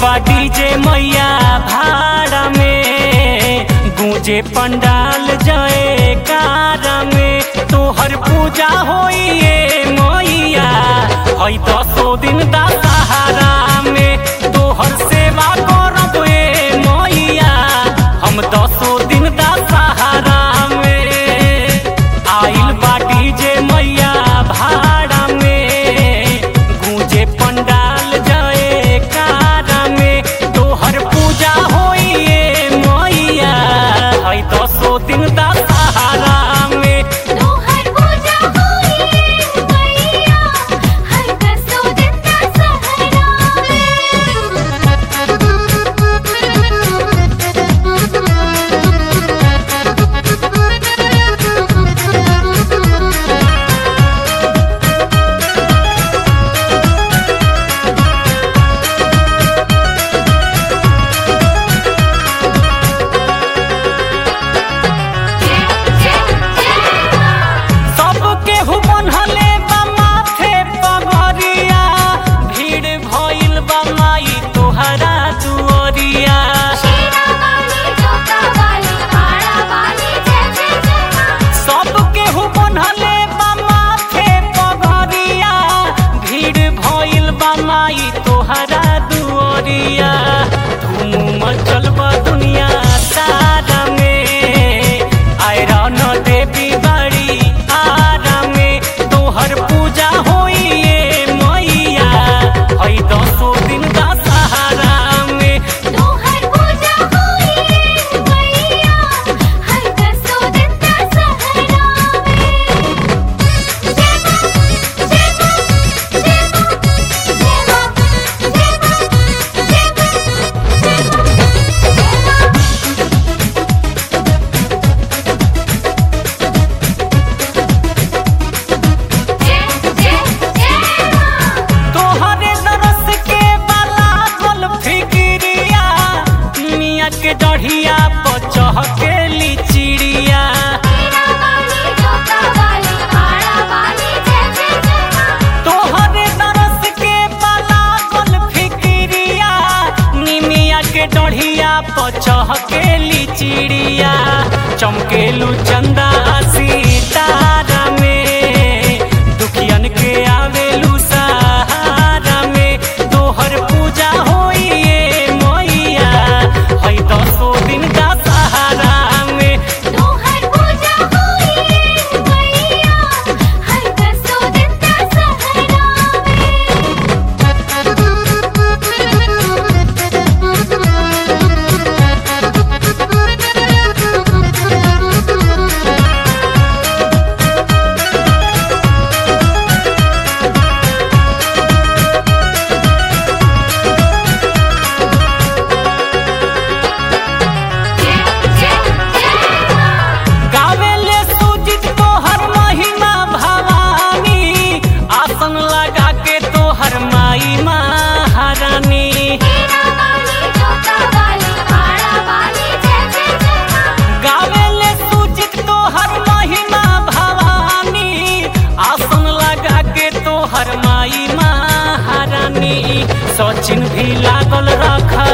बा डीजे मैया भाड़ा में गूंजे पंडाल जय कार में तोहर पूजा होइए मैया हई दसो दिन दशहरा में तोहर सेवा करब ए मैया हम दसो दिन दशहरा में आइल बा डीजे मैया भाड़ा में गूंजे पंडाल जय कार में तोहर पूजा होइए मैया हई दसो दिन दशहरा में तोहर पूजा होई मैया हर दसो दिन दशहरा सबके हुबनहले बा माथे पगरिया भीड़ भइल बा माई तोहरा दुअरिया शेरा वाली जोता वाली आड़ा वाली जय जय जय मां सबके हुबनहले बा माथे पगरिया भीड़ भइल बा माई तोहरा दुअरिया धूम मचल बा दुनिया सारा में आयरन देवी बड़ी आरा में तोहर पूजा होइए मैया हई दसो दिन दशहरा में तोहर पूजा होई मैया हर दसो दिन दशहरा में जय मां जय मां जय मां जय मां जय मां जय मां जय मां जय जय जय मां तोहरे दरस के बाला गोल फिकिरिया मिया के डढ़िया पचह के चिड़िया शेरा वाली जोता वाली आड़ा वाली जय जय जय मां तोहरे दरस के बाला गोल फिकिरिया निमिया के डढ़िया पचह के चिड़िया चमकेलू चंदा सितारा में दुखियन के आवेलू सहारा में तोहर पूजा होइए मैया हई दसो दिन दशहरा में तोहर पूजा होई मैया हर दसो दिन दशहरा में जय जय जय मां गावेले सुजित तोहर महिमा भवानी आसन लगा के तोहर माई महारानी शेरा वाली जोता वाली आड़ा वाली जय जय जय मां गावेले सुजित तोहर महिमा भवानी आसन लगा के तोहर माई महारानी सचिन भी लागल रखा